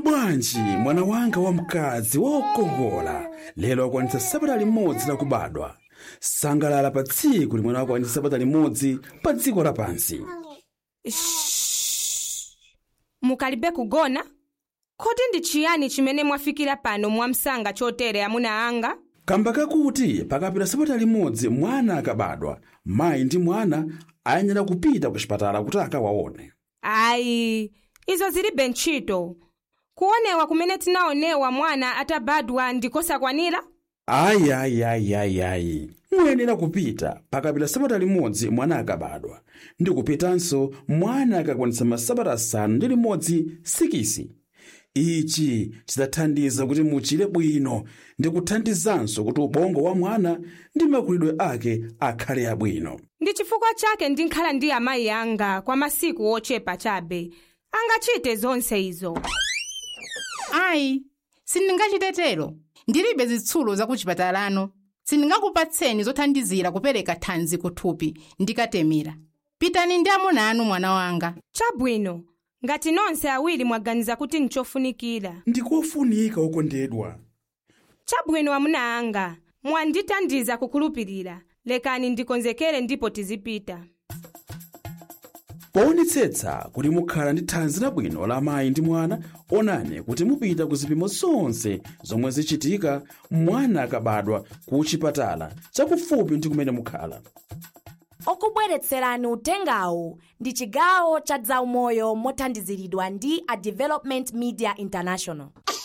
bwanji mwana wanga wamkazi wokongola lero akwanitsa sabata limodzi lakubadwa sangalala pa tsiku limene akwanitsa sabata limodzi pa dziko lapansi mukalibe kugona kodi ndi chiyani chimene mwafikira pano mwamsanga chotere amuna anga kamba kakuti pakapita sabata limodzi mwana akabadwa mayi ndi mwana ayenera kupita ku chipatala kuti akawaone ayi izo zilibe ntchito kuonewa kumene tinaonewa mwana atabadwa ndikosakwanira ayi ayi ayi ayi ayi muyenera kupita pakapita sabata limodzi mwana akabadwa ndi kupitanso mwana akakwanitsa masabata asanu ndi limodzi sikisi ichi chidzathandiza kuti muchire bwino ndi kuthandizanso kuti ubongo wa mwana ndi makulidwe ake akhale abwino ndi chifukwa chake ndinkhala ndi amayi anga kwa masiku ochepa chabe angachite zonse izo ayi sindingachitetero ndilibe zitsulo zakuchipatalano sindingakupatseni zothandizira kupereka thanzi kuthupi ndikatemera pitani ndi amuna anu mwana wanga chabwino ngati nonse awiri mwaganiza kuti nchofunikira ndikofunika okondedwa chabwino amuna anga mwandithandiza kukhulupirira lekani ndikonzekere ndipo tizipita poonetsetsa kuti mukhala ndi thanzi labwino la mayi ndi mwana onani kuti mupita ku zipimo zonse zomwe zichitika mwana akabadwa ku chipatala chakufupi ndi kumene mukhala okubweretserani utengawu ndi chigawo cha zaumoyo mothandiziridwa ndi a development media international